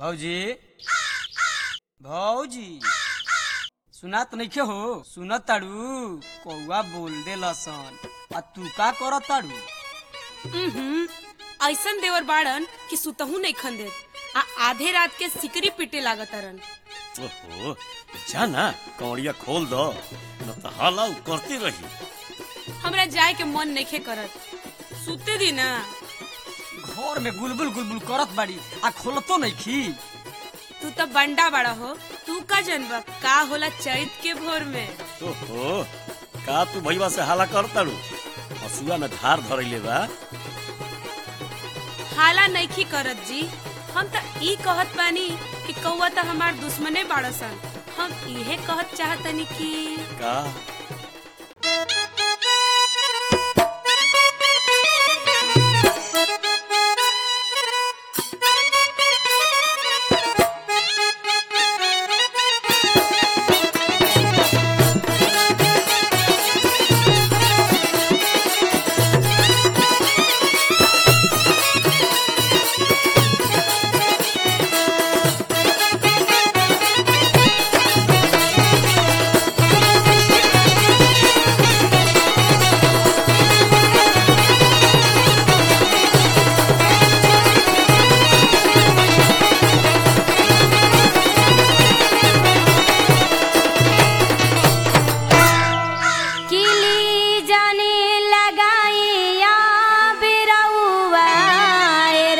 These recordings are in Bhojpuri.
भौजी भौजी सुनात नइखे हो सुनत ताड़ू कौआ बोल दे लसन आ तू का करत ताड़ू उहुं, ऐसन देवर बाड़न कि सुतहू नहीं खंदेत आ आधे रात के सिकरी पीटे लागतरन ओहो जा ना कौड़िया खोल दो न तो हाला उ करती रही हमरा जाए के मन नइखे करत सुते दी ना घर में गुलबुल गुलबुल करत बाड़ी आ खोलतो नइखी तू तो बंडा बड़ा हो तू का जनबा का होला चैत के भोर में ओहो का तू भैया से हाला करताड़ू हसुआ में धार धरैले बा हाला नइखी करत जी हम त ई कहत बानी कि कौआ त हमार दुश्मने बाड़सन हम इहे कहत चाहतनी कि का किली जाने लगाइया बिरौआ ए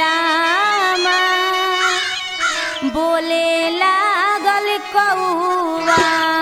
रामा बोले लागल कौआ